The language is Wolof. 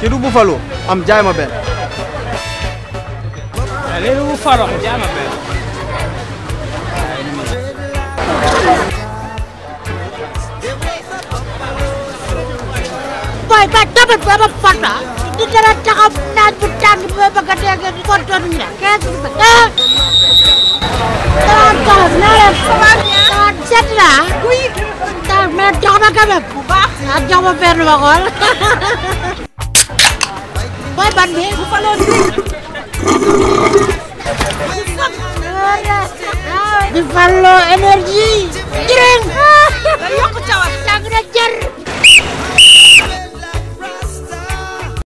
kii du Buffalo am jaay ma benn. léegi bu farox jaay ma benn. boy ba tamit ba ma fata di dara taxaw naaj bu tàng bi ma bëgg a dégg di ko doon ne quinze mille ah dara taxaw naa leen dara set la oui dara mais jox ma quand même bu baax ah jox ma benn ma xool boy ban bi bu fa loon di fallo énergie